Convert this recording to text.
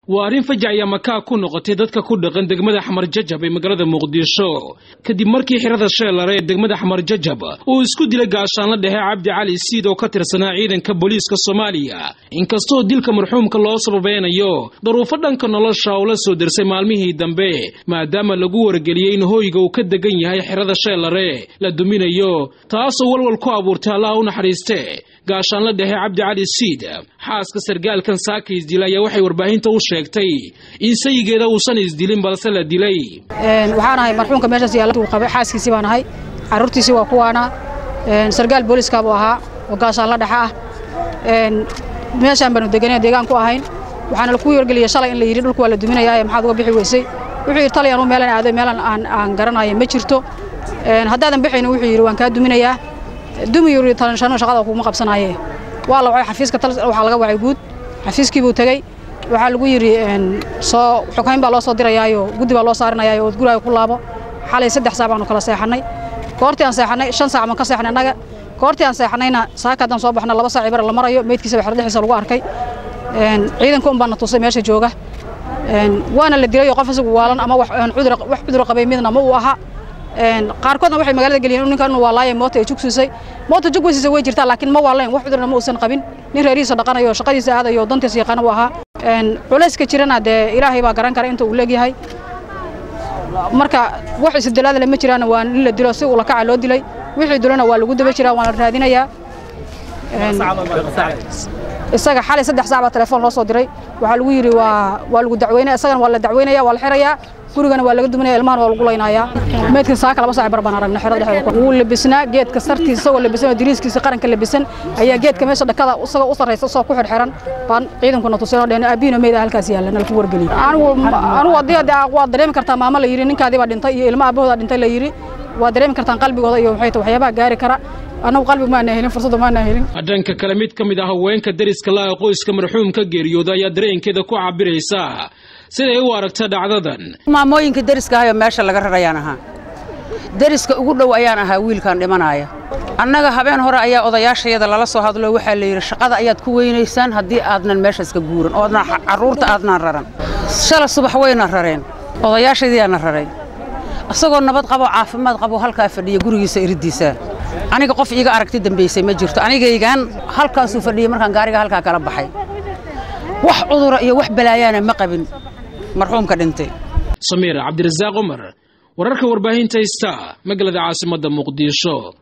waa arrin fajac iyo makaa ku noqotay dadka ku dhaqan degmada xamar jajab ee magaalada muqdisho kadib markii xirada sheelare ee degmada xamar jajab uu isku dilay gaashaanla dhexe cabdi cali siid oo ka tirsanaa ciidanka booliiska soomaaliya inkastoo dilka marxuumka loo sababeynayo daruufo dhanka nolosha oo la soo dersay maalmihii dambe maadaama lagu wargeliyey in hooyga uu ka degan yahay xirada sheelare la duminayo taasoo walwal ku abuurtay allah u naxariiste gaashaanla dhexe cabdi cali siid xaaska sargaalkan saaka isdila ayaa waxay warbaahinta u sheegtay in sayigeeda uusan isdilin balse la dilay waxaan ahay marxuumka meeshaas yaalla qabay xaaskiisii baan ahay carruurtiisii waa kuwaana sargaal booliiska buu ahaa oo gaashaanla dhexe ah meeshaan baanu deganay deegaan ku ahayn waxaana laku wargeliyey shalay in la yidhi dhulku waa la duminayaa maxaad uga bixi weysay wuxuu yidhi talyan u meelan aaday meelan aan garanayo ma jirto haddaadan bixayna wuxuu yidhi waan kaa duminayaa dumi yuri talanshano shaqada kuma qabsanaaye waa la wacay xafiiska waxaa laga wacay guud xafiiskii buu tegey waxaa lagu yidhi soo xoghayn baa loo soo dirayaayo guddi baa loo saarinayaayo ood guraaga ku laabo xalay saddex saac baanu kala seexannay goortii aan seexannay shan saac baan ka seexnay annaga goortii aan seexannayna saaka haddaan soo baxna laba saac ibara la marayo meydkiisa baa xerdhixiisa lagu arkay ciidanka un baana tusay meesha jooga waana la dilayo qof isagu waalan ama wax cudur qabay midna ma uu aha qaarkoodna waxay magaalada geliyeen ninkan inuu waalaaya moota ay jugsiisay moota jugweysiisa way jirtaa laakiin ma waalayn wax cudurna ma uusan qabin nin reerihiisa dhaqanayo shaqadiisa aadayo dantiisa yaqaana uu ahaa culayska jirana dee ilaahay baa garan kara inta uu leegyahay marka wax isdilaada lama jiraan waa in la dilo si ula kaca loo dilay wixii dilona waa lagu daba jiraa waana raadinayaa isaga xalay saddex saac baa telefoon loo soo diray waxaa lagu yidhi waa waa lagu dacweynaya isagana waa la dacweynaya waa la xirayaa gurigana waa laga duminaya ilmahana waa lagu laynayaa meydkan saaka laba saac bar baan aragna xerada dhexdeeda wuu labisnaa geedka sartiisa isagoo labisan oo diriiskiisa qaranka labisan ayaa geedka meesha dhakada isagoo u sarraysa isagoo ku xirxiran baan ciidankuna tuseen oo dheen aabihiina meyd ah halkaas yaalla nalaku wargeliyey anigu anigu haddii waa dareemi kartaa maamo la yidhi ninkaadii baa dhintay iyo ilmo aabahooda dhintay la yidhi waa dareemi kartaan qalbigooda iyo maxay tahay waxyaabaha gaari kara annagu qalbi maana helin fursadda maana helin dhanka kale mid ka mid ah haweenka deriska la qoyska marxuumka geeriyooda ayaa dareenkeeda ku cabiraysa siday u aragta dhacdadan maamooyinka deriska ahayoo meesha laga rarayaan ahaa deriska ugu dhow ayaan ahaa wiilkan dhimanaaya annaga habeen hore ayaa odayaashayada lala soo hadlo waxaa la yidhi shaqada ayaad ku weynaysaan haddii aadnan meesha iska guuran oo adna carruurta aadnaan raran shala subax wayna rareen odayaashaydiyaana rareen isagoo nabad qabo caafimaad qabo halkaa fadhiya gurigiisa iriddiisa aniga qof iiga aragti dambaysay ma jirto anigaygaan halkaasuu fadhiyey markaan gaariga halkaa kala baxay wax cudura iyo wax balaayaana ma qabin marxuumka dhintay samiir cabdirasaaq cumar wararka warbaahinta ista magaalada caasimadda muqdisho